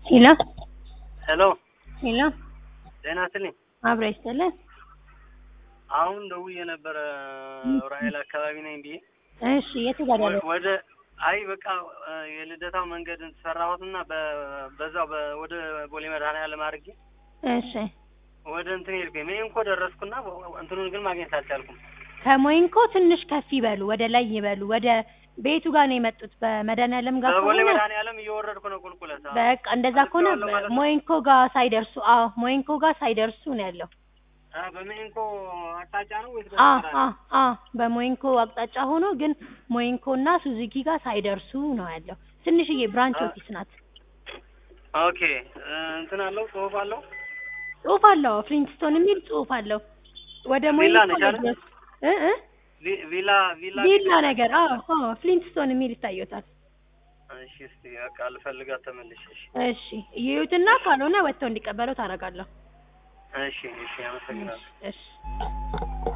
ሄሎ ሄሎ ሄሎ ጤና ይስጥልኝ። አብራ ይስጥልን። አሁን ደውዬ ነበረ ራሔል አካባቢ ነኝ ብዬ እሺ የት ጋር ወ- ያለው? ወደ አይ በቃ እ፣ የልደታው መንገድ ሰራሁትና በ- በዛው በ- ወደ ቦሌ መድኃኔዓለም አድርጌ እሺ ወደ እንትን ሄድኩኝ። ሜንኮ ደረስኩና በ- እንትኑን ግን ማግኘት አልቻልኩም። ከሞይንኮ ትንሽ ከፍ ይበሉ፣ ወደ ላይ ይበሉ። ወደ ቤቱ ጋር ነው የመጡት። በመድኃኔዓለም ጋር በቦሌ ከሆነ መድኃኔዓለም እየወረድኩ ነው ቁልቁለት። አዎ። በቃ እንደዛ ከሆነ አልፌዋለሁ ማለት ነው? ሞይንኮ ጋር ሳይደርሱ፣ አዎ ሞይንኮ ጋር ሳይደርሱ ነው ያለው። አ፣ በሜንኮ አቅጣጫ ነው ወይስ አ በስተግራ አ ነው? አ በሞይንኮ አቅጣጫ ሆኖ ግን ሞይንኮ እና ሱዙኪ ጋር ሳይደርሱ ነው ያለው። ትንሽዬ ብራንች አ- ኦፊስ ናት። ኦኬ እ፣ እንትን አለው ጽሁፍ አለው ጽሁፍ አለው፣ ፍሊንትስቶን የሚል ጽሁፍ አለው። ወደ ቪላ ሞይንኮ ነች አይደል? ለድረስ እ እ ቪ- ቪላ ቪላ ቪላ ነገር አዎ አዎ ፍሊንትስቶን የሚል ይታየታል። እሺ እስቲ በቃ ልፈልጋት ተመልሼ እሺ እሺ ይዩትና ካልሆነ ወጥተው እንዲቀበለው ታደርጋለሁ። እሺ እሺ አመሰግናለሁ እሺ